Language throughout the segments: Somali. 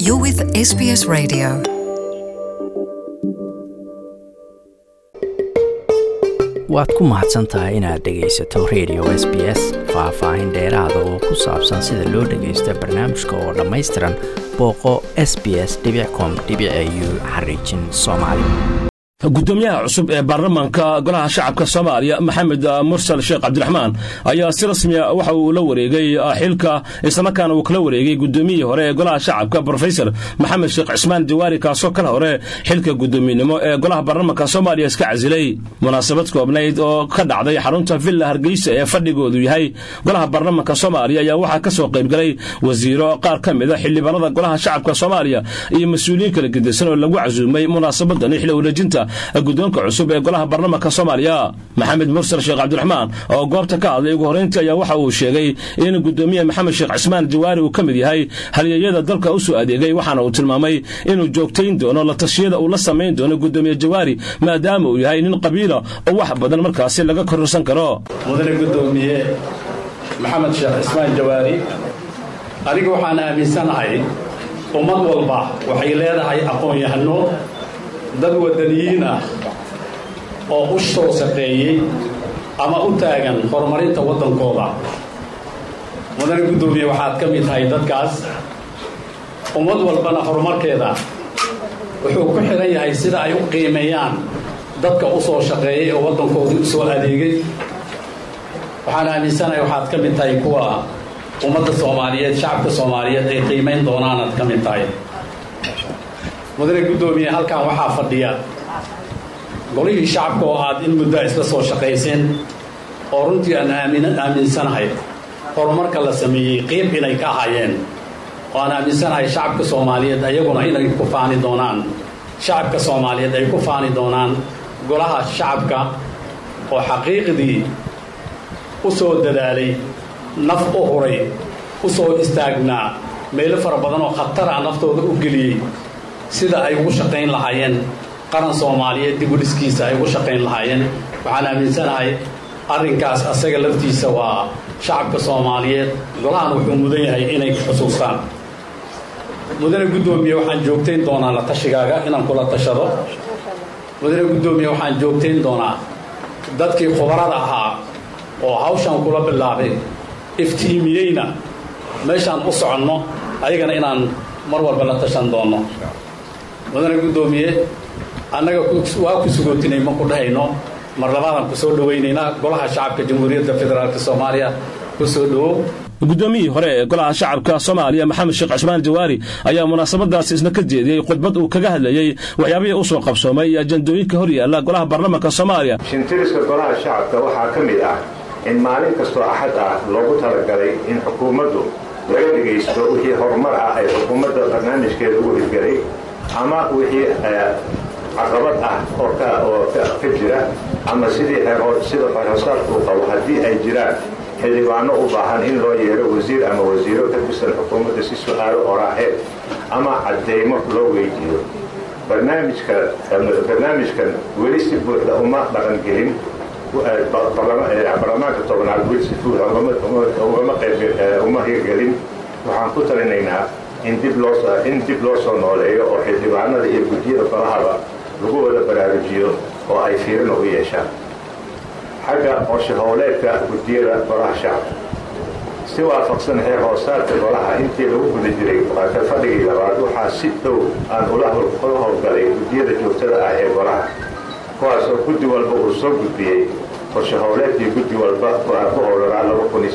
You're with SBS Radio. waad ku mahadsan tahay inaad dhegaysato radio s b s faah-faahin dheeraada oo ku saabsan sida loo dhagaysto barnaamijka oo dhammaystiran booqo s b s com u xariijin soomaali gudoomiyaha cusub ee baarlamaanka golaha shacabka soomaaliya maxamed mursal sheekh cabdiraxmaan ayaa si rasmiya waxa uu la wareegay xilka islamarkaana uu kala wareegay gudoomiyihii hore ee golaha shacabka brofesor maxamed sheekh cismaan jawaari kaasoo kala hore xilka gudoominimo ee golaha baarlamaanka soomaaliya iska casilay munaasabad koobnayd oo ka dhacday xarunta villa hargeysa ee fadhigoodu yahay golaha baarlamaanka soomaaliya ayaa waxaa kasoo qaybgalay wasiiro qaar ka mida xildhibaanada golaha shacabka soomaaliya iyo mas-uuliyiin kala gedisan oo lagu casuumay munaasabadan xili wareejinta guddoonka cusub ee golaha baarlamaanka soomaaliya maxamed mursal sheekh cabdiraxmaan oo goobta ka hadlay ugu horrayntii ayaa waxa uu sheegay in gudoomiye maxamed sheekh cismaan jawaari uu ka mid yahay halyeeyada dalka u soo adeegay waxaana uu tilmaamay inuu joogtayn doono la tashiyada uu la samayn doono gudoomiye jawaari maadaama uu yahay nin qabiila oo wax badan markaasi laga kororsan karo mudane gudoomiye maxamed sheekh cismaan jawaari aniga waxaan aaminsanahay ummad walba waxay leedahay aqoon-yahano dad wadaniyiin ah oo u soo shaqeeyey ama u taagan horumarinta waddankooda mudane guddoomiye waxaad ka mid tahay dadkaas ummad walbana horumarkeeda wuxuu ku xidhan yahay sida ay u qiimeeyaan dadka u soo shaqeeyey oo waddankoodii u soo adeegay waxaan aaminsanahay waxaad ka mid tahay kuwa ummadda soomaaliyeed shacabka soomaaliyeed ay qiimayn doonaanaad ka mid tahay mudane guddoomiye halkan waxaa fadhiya golihii shacabka oo aad in muddo isla soo shaqayseen oo runtii aan aaminsanahay horumarka la sameeyey qiib inay ka ahaayeen oo aan aaminsanahay shacabka soomaaliyeed ayaguna inay ku faani doonaan shacabka soomaaliyeed ay ku faani doonaan golaha shacabka oo xaqiiqdii u soo dadaalay naf u huray u soo istaagnaa meelo fara badan oo khatara naftooda u geliyey sida ay ugu shaqayn lahaayeen qaran soomaaliyeed dib u dhiskiisa ay ugu shaqayn lahaayeen waxaan aaminsanahay arrinkaas asaga laftiisa waa shacabka soomaaliyeed golahan wuxuu mudan yahay inay xusuustaan mudane guddoomiye waxaan joogtayn doonaa la tashigaaga inaan kula tashado mudane guddoomiye waxaan joogtayn doonaa dadkii khubarada ahaa oo hawshan kula bilaabay iftiimiyeyna meeshaan u soconno ayagana inaan mar walba la tashan doonno mudane guddoomiye annaga waa ku sugootinay ma ku dhahayno mar labaadaan ku soo dhowaynaynaa golaha shacabka jamhuuriyadda federaalk soomaaliya ku soo dhowow gudoomiyihii hore ee golaha shacabka soomaaliya maxamed sheekh cismaan jawaari ayaa munaasabadaasi isna ka jeediyey khudbad uu kaga hadlayey waxyaabihii u soo qabsoomay iyo ajandooyinka hor yaalla golaha baarlamaanka soomaaliya shintiriska golaha shacabka waxaa ka mid ah in maalin kastoo axad ah loogu talagalay in xukuumaddu laga dhegaysto wixii horumar ah ay xukuumadda barnaamijkeeda ugu hirgelay ama wixii caqabad ah oo ka jira ama sidii sida xeerhoosaadku u qabo haddii ay jiraan xildhibaano u baahan in loo yeero wasiir ama wasiiro ka tirsan xukuumadda si su-aalo oraaheed ama cadeymo loo weydiiyo barnaamijkan weli si buuxda uma dhaqangelin baarlamaanka tobnaad weli si buuxda uma hirgelin waxaan ku talinaynaa in dib loo soo nooleeyo oo xildhibaanada iyo guddiyada golahaba lagu wada baraarujiyo oo ay fiirino u yeeshaan xagga qorshe howleedka guddiyada golaha shacabka si waafaqsan heer hoosaadka golaha intii lagu guda jiray fadhigii labaad waxaa si dhow aan ula howlgalay guddiyada joogtada ah ee golaha kuwaasoo guddi walba uu soo gudbiyey qorshe howleedkii guddi walba ku howlanaa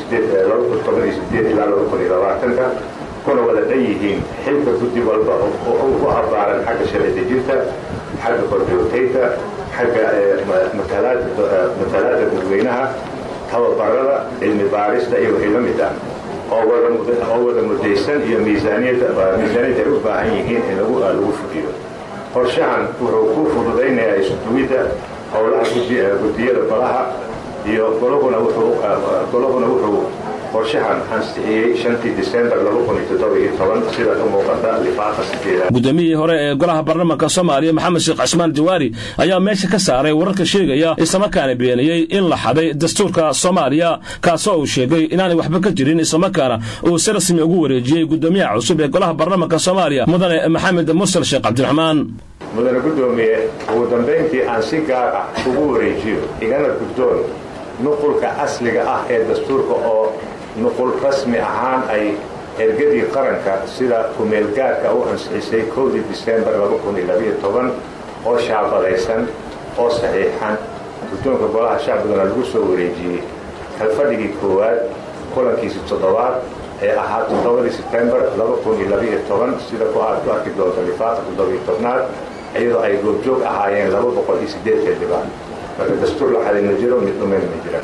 ilaa kuna wada dhan yihiin xilka guddi walba ku abaaran xagga sharci dejinta xagga korjoogtaynta xagga matalaada dadweynaha tababarada cilmi baarista iyo wixii la mid ah oo wada mudaysan iyo miisaaniyadda ay u baahan yihiin in lagu fudiyo qorshahan wuxuu ku fududaynayaa isudugidda howlaha guddiyada golaha iyo golahuna wuxuu qorshahan ansixiyey shantii disembar sida ka muuqata lifaaqa sideedaad guddoomiyihii hore ee golaha baarlamaanka soomaaliya maxamed sheekh cismaan jawaari ayaa meesha ka saaray wararka sheegaya islamarkaana beeniyey in la xaday dastuurka soomaaliya kaasoo uu sheegay inaanay waxba ka jirin islamarkaana uu si rasmi ugu wareejiyey guddoomiyaha cusub ee golaha baarlamaanka soomaaliya mudane maxamed mursal sheekh cabdiraxmaan mudane guddoomiye ugu dambayntii aan si gaar ah ugu wareejiyo igana guddoon nuqulka asliga ah ee dastuurka oo nuqul rasmi ahaan ay ergadii qaranka sida kumeelgaarka u ansixisay kowdii disembar oo shaabadaysan oo saxiixan guddoonka golaha shacbigana lagu soo wareejiyey kalfadhigii koowaad kulankiisi toddobaad ee ahaa toddobadii sebtembar sida ku aad ku arki doonto lifaaqa toddobiyo tobnaad iyadoo ay goobjoog ahaayeen xildhibaan marka dastuur la xadin ma jiro mid dhumayn ma jira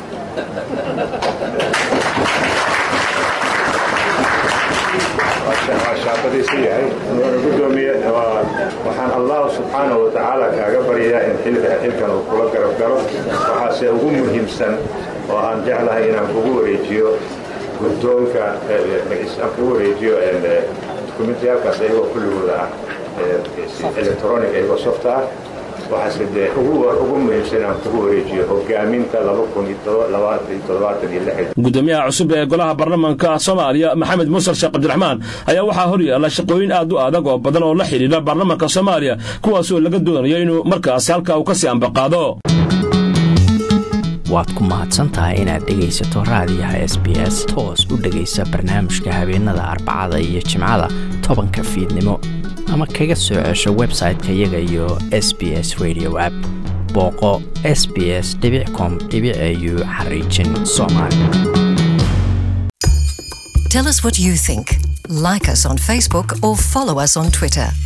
waa shaabadaysan yahay gudoomiye waxaan allahu subxaanahu wa tacaala kaaga baryayaa in xilkan uu kula garab galo waxaase ugu muhiimsan oo aan jeclahay inaan kugu wareejiyo guddoonka aan kugu wareejiyo dukumentiyaalkaas ayagoo kulligooda ah electronic ayagoo soft ah waxaase dee ugu muhiimsan inaan kugu wareejiyo hogaaminta gudoomiyaha cusub ee golaha baarlamaanka soomaaliya maxamed mursal sheekh cabdiraxmaan ayaa waxaa hor yaalla shaqooyin aad u adag oo badan oo la xidhiidha baarlamaanka soomaaliya kuwaas oo laga doonayo inuu markaasi halkaa uu ka sii ambaqaado waad ku mahadsan tahay inaad dhegaysato raadiyaha s b s toos u dhegaysa barnaamijka habeenada arbacada iyo jimcada tobanka fiidnimo ama kaga soo cesho website-ka iyaga iyo s b s radio app booqo s b s com au xariijin soomaali Tell us what you think. Like us on Facebook or follow us on Twitter.